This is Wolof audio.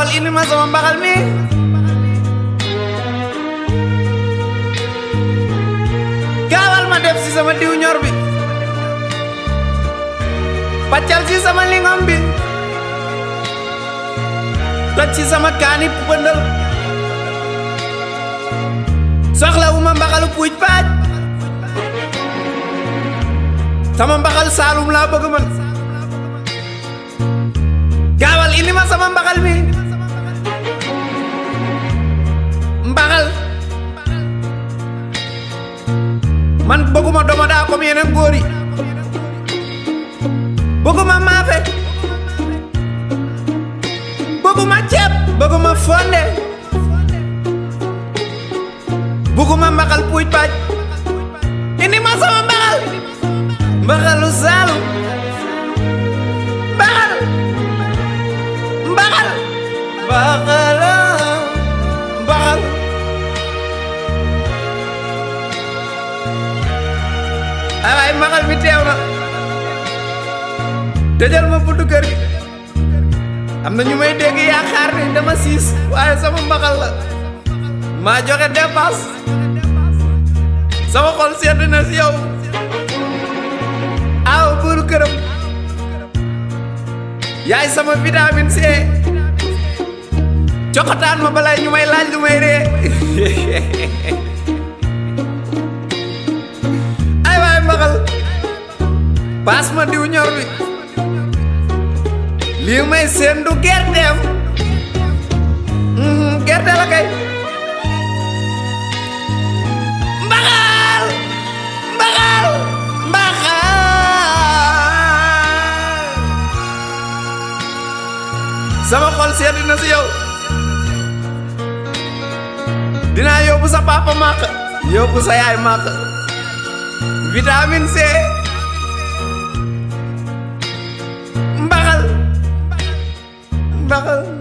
gaawal indi ma sama mbaxal mi gaawal ma def si sama diw ñor bi paccal si sama lingom bi toj ci sama kaani pëndal soxla wu ma mbaxalu puuj paaj sama mbaxal saalum laa bëgg man gaawal indi ma sama mbaxal mi mbaxal man bëgguma doma daa comme yeneen góor yi bëgguma maafe bëgguma ceeb bëgguma fonde bëgguma mbaxal puuj paaj indi ma sama mbaxal mbaxalu saalum mbaxal mbaxal mbaxal mbaxal ay waay mbaxal mi teew na tëjal ma buntu kër gi am na ñu may dégg yaakaar ni dama siis waaye sama mbaxal la maa joxe dépense sama xol sedd na si yow aw buuru këram yaay sama vitamine C coxataan ma balay ñu may laaj lu may ree ay waay mbaxal paas ma diw ñor bi lii may seen du gerteem gerte la kay mbaxal mbaxal mbaxal sama xol sedd na si yow dinaa yóbbu sa papa màq yóbbu sa yaay màq vitamine C mbaxal mbaxal